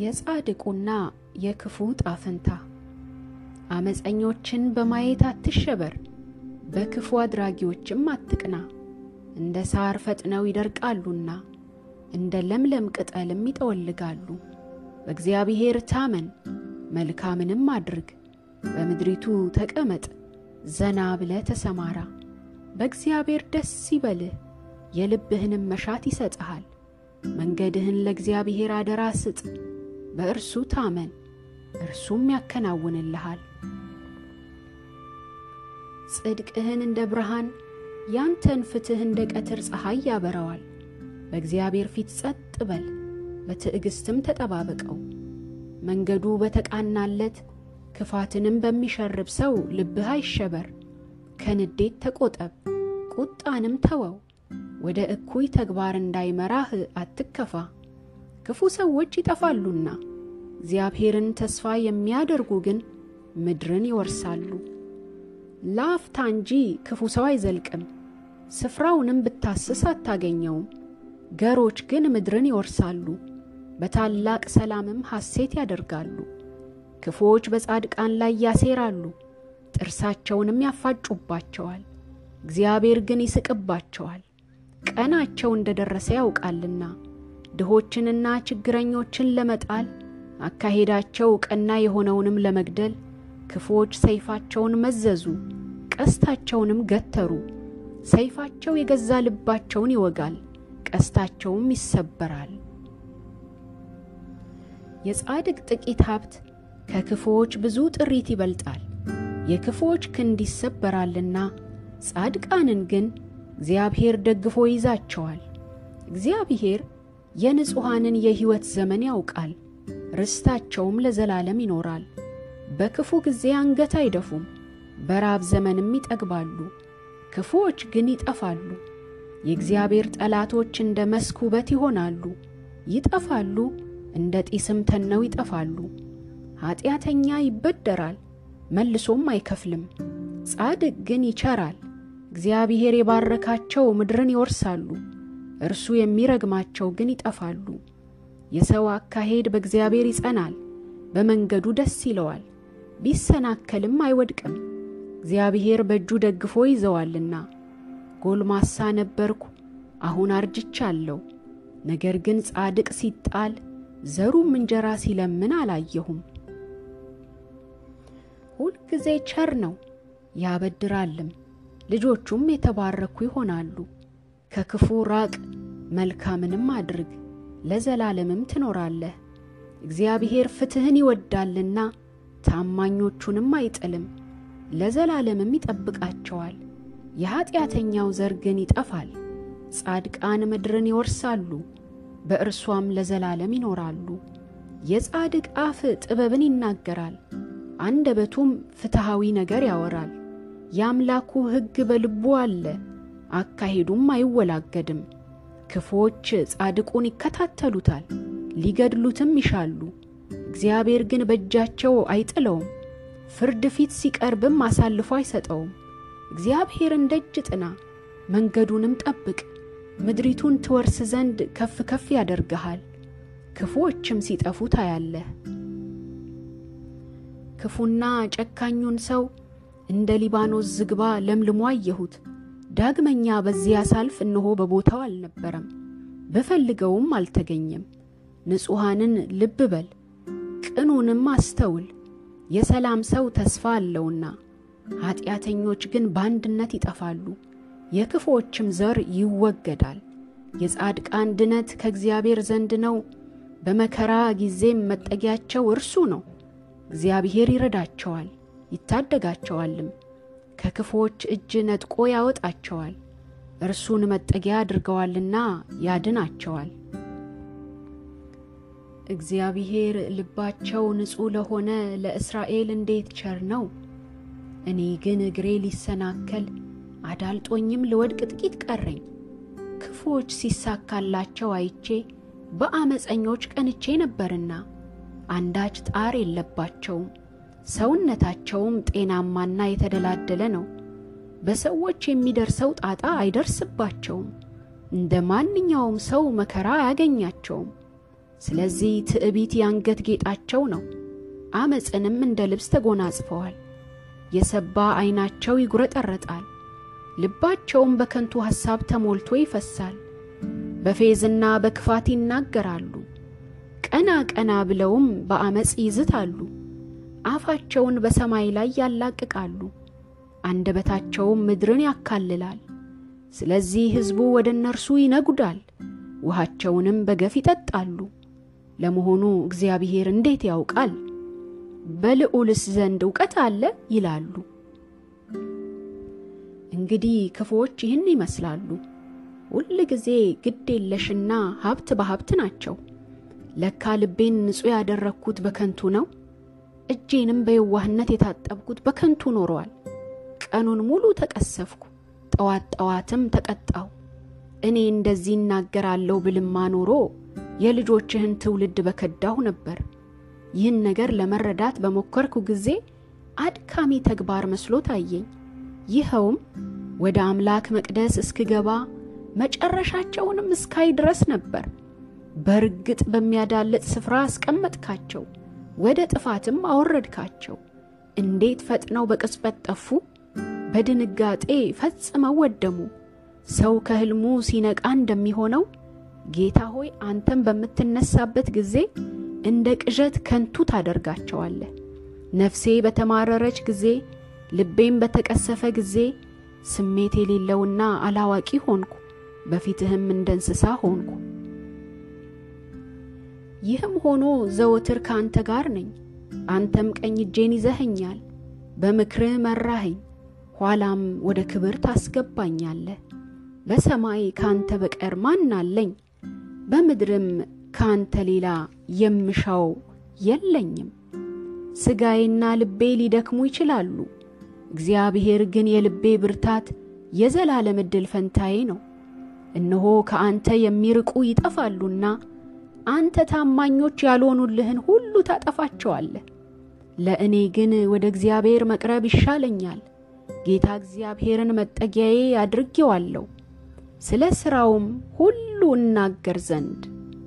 የጻድቁና የክፉ ጣፍንታ አመፀኞችን በማየት አትሸበር፣ በክፉ አድራጊዎችም አትቅና። እንደ ሳር ፈጥነው ይደርቃሉና እንደ ለምለም ቅጠልም ይጠወልጋሉ። በእግዚአብሔር ታመን፣ መልካምንም አድርግ፣ በምድሪቱ ተቀመጥ፣ ዘና ብለህ ተሰማራ። በእግዚአብሔር ደስ ይበልህ፣ የልብህንም መሻት ይሰጥሃል። መንገድህን ለእግዚአብሔር አደራ ስጥ፣ በእርሱ ታመን፣ እርሱም ያከናውንልሃል። ጽድቅህን እንደ ብርሃን ያንተን ፍትሕ እንደ ቀትር ፀሐይ ያበረዋል። በእግዚአብሔር ፊት ጸጥ በል፣ በትዕግሥትም ተጠባበቀው። መንገዱ በተቃናለት ክፋትንም በሚሸርብ ሰው ልብህ አይሸበር። ከንዴት ተቆጠብ፣ ቁጣንም ተወው። ወደ እኩይ ተግባር እንዳይመራህ አትከፋ። ክፉ ሰዎች ይጠፋሉና እግዚአብሔርን ተስፋ የሚያደርጉ ግን ምድርን ይወርሳሉ። ለአፍታ እንጂ ክፉ ሰው አይዘልቅም፣ ስፍራውንም ብታስስ አታገኘውም። ገሮች ግን ምድርን ይወርሳሉ፣ በታላቅ ሰላምም ሐሴት ያደርጋሉ። ክፉዎች በጻድቃን ላይ ያሴራሉ፣ ጥርሳቸውንም ያፋጩባቸዋል። እግዚአብሔር ግን ይስቅባቸዋል፣ ቀናቸው እንደ ደረሰ ያውቃልና። ድሆችንና ችግረኞችን ለመጣል አካሄዳቸው ቀና የሆነውንም ለመግደል ክፉዎች ሰይፋቸውን መዘዙ፣ ቀስታቸውንም ገተሩ። ሰይፋቸው የገዛ ልባቸውን ይወጋል፣ ቀስታቸውም ይሰበራል። የጻድቅ ጥቂት ሀብት ከክፉዎች ብዙ ጥሪት ይበልጣል። የክፉዎች ክንድ ይሰበራልና ጻድቃንን ግን እግዚአብሔር ደግፎ ይዛቸዋል። እግዚአብሔር የንጹሐንን የሕይወት ዘመን ያውቃል፣ ርስታቸውም ለዘላለም ይኖራል። በክፉ ጊዜ አንገት አይደፉም፣ በራብ ዘመንም ይጠግባሉ። ክፉዎች ግን ይጠፋሉ። የእግዚአብሔር ጠላቶች እንደ መስክ ውበት ይሆናሉ፣ ይጠፋሉ፣ እንደ ጢስም ተነው ይጠፋሉ። ኀጢአተኛ ይበደራል፣ መልሶም አይከፍልም፣ ጻድቅ ግን ይቸራል። እግዚአብሔር የባረካቸው ምድርን ይወርሳሉ፣ እርሱ የሚረግማቸው ግን ይጠፋሉ። የሰው አካሄድ በእግዚአብሔር ይጸናል፣ በመንገዱ ደስ ይለዋል፣ ቢሰናከልም አይወድቅም። እግዚአብሔር በእጁ ደግፎ ይዘዋልና። ጎልማሳ ነበርኩ፣ አሁን አርጅቻለሁ። ነገር ግን ጻድቅ ሲጣል ዘሩም እንጀራ ሲለምን አላየሁም። ሁልጊዜ ቸር ነው ያበድራልም፣ ልጆቹም የተባረኩ ይሆናሉ። ከክፉ ራቅ፣ መልካምንም አድርግ፣ ለዘላለምም ትኖራለህ። እግዚአብሔር ፍትሕን ይወዳልና ታማኞቹንም አይጥልም፣ ለዘላለምም ይጠብቃቸዋል። የኀጢአተኛው ዘር ግን ይጠፋል። ጻድቃን ምድርን ይወርሳሉ፣ በእርሷም ለዘላለም ይኖራሉ። የጻድቅ አፍ ጥበብን ይናገራል፣ አንደበቱም ፍትሐዊ ነገር ያወራል። የአምላኩ ሕግ በልቡ አለ፣ አካሄዱም አይወላገድም። ክፉዎች ጻድቁን ይከታተሉታል፣ ሊገድሉትም ይሻሉ። እግዚአብሔር ግን በእጃቸው አይጥለውም፣ ፍርድ ፊት ሲቀርብም አሳልፎ አይሰጠውም። እግዚአብሔርን ደጅ ጥና፣ መንገዱንም ጠብቅ፣ ምድሪቱን ትወርስ ዘንድ ከፍ ከፍ ያደርግሃል። ክፉዎችም ሲጠፉ ታያለህ። ክፉና ጨካኙን ሰው እንደ ሊባኖስ ዝግባ ለምልሞ አየሁት። ዳግመኛ በዚያ ሳልፍ እነሆ በቦታው አልነበረም፣ ብፈልገውም አልተገኘም። ንጹሐንን ልብ በል ቅኑንም አስተውል፣ የሰላም ሰው ተስፋ አለውና። ኀጢአተኞች ግን በአንድነት ይጠፋሉ፣ የክፉዎችም ዘር ይወገዳል። የጻድቃን ድነት ከእግዚአብሔር ዘንድ ነው፣ በመከራ ጊዜም መጠጊያቸው እርሱ ነው። እግዚአብሔር ይረዳቸዋል ይታደጋቸዋልም፣ ከክፉዎች እጅ ነጥቆ ያወጣቸዋል። እርሱን መጠጊያ አድርገዋልና ያድናቸዋል። እግዚአብሔር ልባቸው ንጹሕ ለሆነ ለእስራኤል እንዴት ቸር ነው! እኔ ግን እግሬ ሊሰናከል አዳልጦኝም ልወድቅ ጥቂት ቀረኝ። ክፉዎች ሲሳካላቸው አይቼ በአመፀኞች ቀንቼ ነበርና አንዳች ጣር የለባቸውም፣ ሰውነታቸውም ጤናማና የተደላደለ ነው። በሰዎች የሚደርሰው ጣጣ አይደርስባቸውም፣ እንደ ማንኛውም ሰው መከራ አያገኛቸውም። ስለዚህ ትዕቢት የአንገት ጌጣቸው ነው፣ አመፅንም እንደ ልብስ ተጎናጽፈዋል። የሰባ ዐይናቸው ይጉረጠረጣል፣ ልባቸውም በከንቱ ሐሳብ ተሞልቶ ይፈሳል። በፌዝና በክፋት ይናገራሉ፣ ቀና ቀና ብለውም በአመፅ ይዝታሉ። አፋቸውን በሰማይ ላይ ያላቅቃሉ፣ አንደበታቸውም ምድርን ያካልላል። ስለዚህ ሕዝቡ ወደ እነርሱ ይነጉዳል፣ ውሃቸውንም በገፍ ይጠጣሉ። ለመሆኑ እግዚአብሔር እንዴት ያውቃል? በልዑልስ ዘንድ እውቀት አለ ይላሉ። እንግዲህ ክፉዎች ይህን ይመስላሉ። ሁል ጊዜ ግድ የለሽና ሀብት በሀብት ናቸው። ለካ ልቤን ንጹሕ ያደረግኩት በከንቱ ነው፣ እጄንም በየዋህነት የታጠብኩት በከንቱ ኖሯል። ቀኑን ሙሉ ተቀሰፍኩ፣ ጠዋት ጠዋትም ተቀጣው። እኔ እንደዚህ እናገራለሁ ብልማ ኖሮ የልጆችህን ትውልድ በከዳሁ ነበር። ይህን ነገር ለመረዳት በሞከርኩ ጊዜ አድካሚ ተግባር መስሎ ታየኝ። ይኸውም ወደ አምላክ መቅደስ እስክገባ መጨረሻቸውንም እስካይ ድረስ ነበር። በርግጥ በሚያዳልጥ ስፍራ አስቀመጥካቸው፣ ወደ ጥፋትም አወረድካቸው። እንዴት ፈጥነው በቅጽበት ጠፉ! በድንጋጤ ፈጽመው ወደሙ። ሰው ከሕልሙ ሲነቃ እንደሚሆነው ጌታ ሆይ አንተም በምትነሳበት ጊዜ እንደ ቅዠት ከንቱ ታደርጋቸዋለህ። ነፍሴ በተማረረች ጊዜ፣ ልቤም በተቀሰፈ ጊዜ ስሜት የሌለውና አላዋቂ ሆንኩ፣ በፊትህም እንደ እንስሳ ሆንኩ። ይህም ሆኖ ዘወትር ከአንተ ጋር ነኝ። አንተም ቀኝ እጄን ይዘኸኛል፣ በምክርህ መራኸኝ፣ ኋላም ወደ ክብር ታስገባኛለህ። በሰማይ ከአንተ በቀር ማን አለኝ? በምድርም ከአንተ ሌላ የምሻው የለኝም። ሥጋዬና ልቤ ሊደክሙ ይችላሉ፣ እግዚአብሔር ግን የልቤ ብርታት፣ የዘላለም ዕድል ፈንታዬ ነው። እነሆ ከአንተ የሚርቁ ይጠፋሉና አንተ ታማኞች ያልሆኑልህን ሁሉ ታጠፋቸዋለህ። ለእኔ ግን ወደ እግዚአብሔር መቅረብ ይሻለኛል። ጌታ እግዚአብሔርን መጠጊያዬ አድርጌዋለሁ፣ ስለ ሥራውም ሁሉ እናገር ዘንድ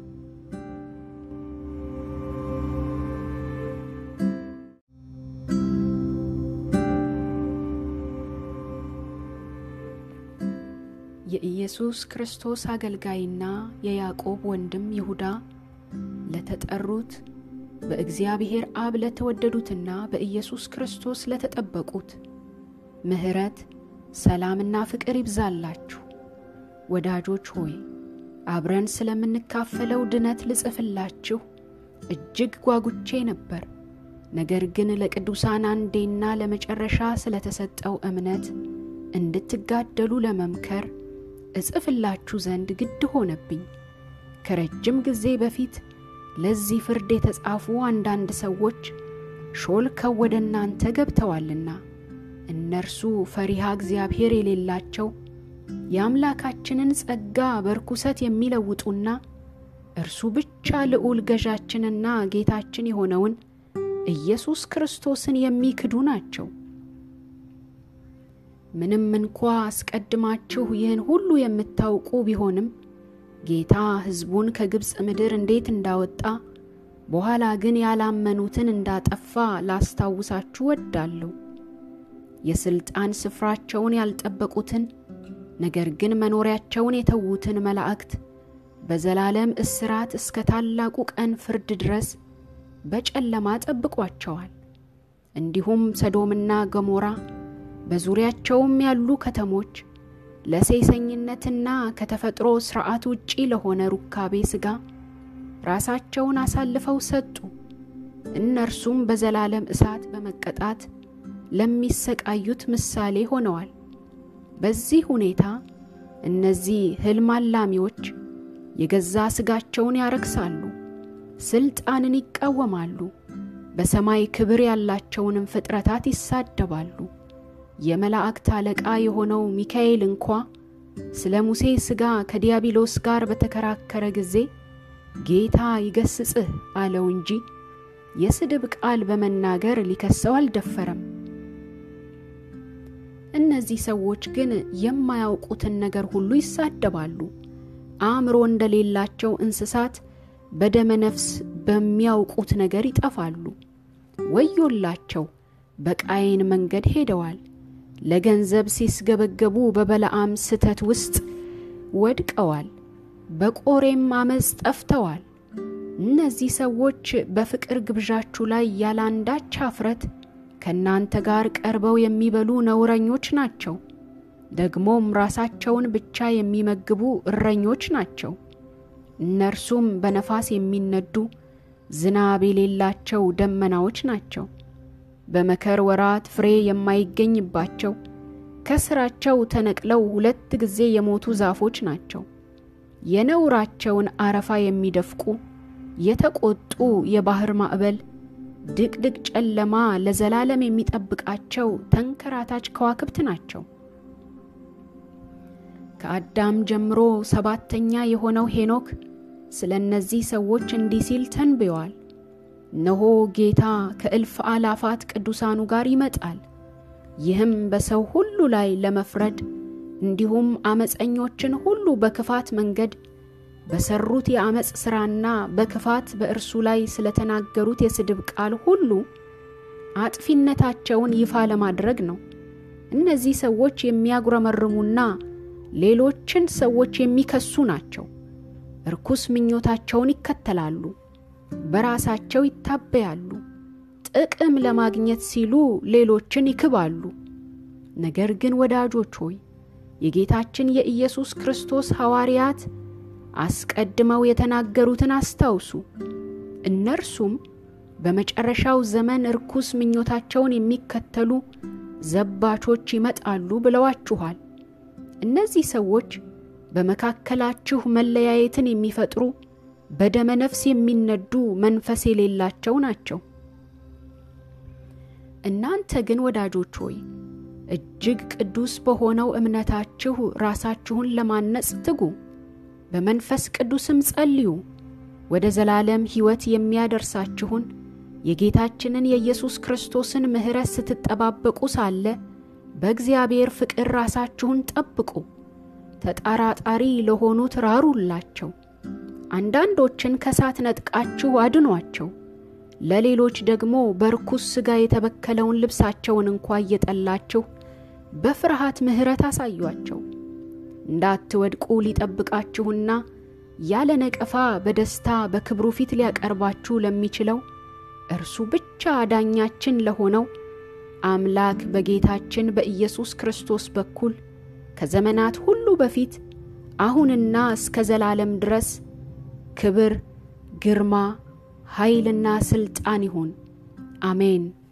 የኢየሱስ ክርስቶስ አገልጋይና የያዕቆብ ወንድም ይሁዳ ለተጠሩት በእግዚአብሔር አብ ለተወደዱትና በኢየሱስ ክርስቶስ ለተጠበቁት ምሕረት፣ ሰላምና ፍቅር ይብዛላችሁ። ወዳጆች ሆይ አብረን ስለምንካፈለው ድነት ልጽፍላችሁ እጅግ ጓጉቼ ነበር። ነገር ግን ለቅዱሳን አንዴና ለመጨረሻ ስለተሰጠው እምነት እንድትጋደሉ ለመምከር እጽፍላችሁ ዘንድ ግድ ሆነብኝ። ከረጅም ጊዜ በፊት ለዚህ ፍርድ የተጻፉ አንዳንድ ሰዎች ሾልከው ወደ እናንተ ገብተዋልና እነርሱ ፈሪሃ እግዚአብሔር የሌላቸው የአምላካችንን ጸጋ በርኩሰት የሚለውጡና እርሱ ብቻ ልዑል ገዣችንና ጌታችን የሆነውን ኢየሱስ ክርስቶስን የሚክዱ ናቸው። ምንም እንኳ አስቀድማችሁ ይህን ሁሉ የምታውቁ ቢሆንም ጌታ ሕዝቡን ከግብፅ ምድር እንዴት እንዳወጣ በኋላ ግን ያላመኑትን እንዳጠፋ ላስታውሳችሁ ወዳለሁ። የሥልጣን ስፍራቸውን ያልጠበቁትን ነገር ግን መኖሪያቸውን የተዉትን መላእክት በዘላለም እስራት እስከ ታላቁ ቀን ፍርድ ድረስ በጨለማ ጠብቋቸዋል። እንዲሁም ሰዶምና ገሞራ በዙሪያቸውም ያሉ ከተሞች ለሴሰኝነትና ከተፈጥሮ ሥርዓት ውጪ ለሆነ ሩካቤ ሥጋ ራሳቸውን አሳልፈው ሰጡ። እነርሱም በዘላለም እሳት በመቀጣት ለሚሰቃዩት ምሳሌ ሆነዋል። በዚህ ሁኔታ እነዚህ ሕልም አላሚዎች የገዛ ሥጋቸውን ያረክሳሉ፣ ሥልጣንን ይቃወማሉ፣ በሰማይ ክብር ያላቸውንም ፍጥረታት ይሳደባሉ። የመላእክት አለቃ የሆነው ሚካኤል እንኳ ስለ ሙሴ ሥጋ ከዲያብሎስ ጋር በተከራከረ ጊዜ ጌታ ይገስጽህ አለው እንጂ የስድብ ቃል በመናገር ሊከሰው አልደፈረም። እነዚህ ሰዎች ግን የማያውቁትን ነገር ሁሉ ይሳደባሉ። አእምሮ እንደሌላቸው እንስሳት በደመ ነፍስ በሚያውቁት ነገር ይጠፋሉ። ወዮላቸው! በቃየን መንገድ ሄደዋል። ለገንዘብ ሲስገበገቡ በበለዓም ስተት ውስጥ ወድቀዋል። በቆሬም አመፅ ጠፍተዋል። እነዚህ ሰዎች በፍቅር ግብዣችሁ ላይ ያላንዳች አፍረት ከእናንተ ጋር ቀርበው የሚበሉ ነውረኞች ናቸው። ደግሞም ራሳቸውን ብቻ የሚመግቡ እረኞች ናቸው። እነርሱም በነፋስ የሚነዱ ዝናብ የሌላቸው ደመናዎች ናቸው። በመከር ወራት ፍሬ የማይገኝባቸው ከስራቸው ተነቅለው ሁለት ጊዜ የሞቱ ዛፎች ናቸው። የነውራቸውን አረፋ የሚደፍቁ የተቆጡ የባህር ማዕበል ድቅድቅ ጨለማ ለዘላለም የሚጠብቃቸው ተንከራታች ከዋክብት ናቸው። ከአዳም ጀምሮ ሰባተኛ የሆነው ሄኖክ ስለ እነዚህ ሰዎች እንዲህ ሲል ተንብዮአል። እነሆ ጌታ ከእልፍ አላፋት ቅዱሳኑ ጋር ይመጣል፣ ይህም በሰው ሁሉ ላይ ለመፍረድ እንዲሁም አመፀኞችን ሁሉ በክፋት መንገድ በሰሩት የአመፅ ሥራና በክፋት በእርሱ ላይ ስለተናገሩት የስድብ ቃል ሁሉ አጥፊነታቸውን ይፋ ለማድረግ ነው። እነዚህ ሰዎች የሚያጉረመርሙና ሌሎችን ሰዎች የሚከሱ ናቸው። እርኩስ ምኞታቸውን ይከተላሉ፣ በራሳቸው ይታበያሉ፣ ጥቅም ለማግኘት ሲሉ ሌሎችን ይክባሉ። ነገር ግን ወዳጆች ሆይ የጌታችን የኢየሱስ ክርስቶስ ሐዋርያት አስቀድመው የተናገሩትን አስታውሱ። እነርሱም በመጨረሻው ዘመን እርኩስ ምኞታቸውን የሚከተሉ ዘባቾች ይመጣሉ ብለዋችኋል። እነዚህ ሰዎች በመካከላችሁ መለያየትን የሚፈጥሩ በደመ ነፍስ የሚነዱ መንፈስ የሌላቸው ናቸው። እናንተ ግን ወዳጆች ሆይ እጅግ ቅዱስ በሆነው እምነታችሁ ራሳችሁን ለማነጽ ትጉ፣ በመንፈስ ቅዱስም ጸልዩ። ወደ ዘላለም ሕይወት የሚያደርሳችሁን የጌታችንን የኢየሱስ ክርስቶስን ምሕረት ስትጠባበቁ ሳለ በእግዚአብሔር ፍቅር ራሳችሁን ጠብቁ። ተጠራጣሪ ለሆኑት ራሩላቸው። አንዳንዶችን ከሳት ነጥቃችሁ አድኗቸው። ለሌሎች ደግሞ በርኩስ ሥጋ የተበከለውን ልብሳቸውን እንኳ እየጠላችሁ በፍርሃት ምሕረት አሳዩአቸው። እንዳትወድቁ ሊጠብቃችሁና ያለ ነቀፋ በደስታ በክብሩ ፊት ሊያቀርባችሁ ለሚችለው እርሱ ብቻ ዳኛችን ለሆነው አምላክ በጌታችን በኢየሱስ ክርስቶስ በኩል ከዘመናት ሁሉ በፊት አሁንና እስከ ዘላለም ድረስ ክብር፣ ግርማ፣ ኃይልና ሥልጣን ይሁን። አሜን።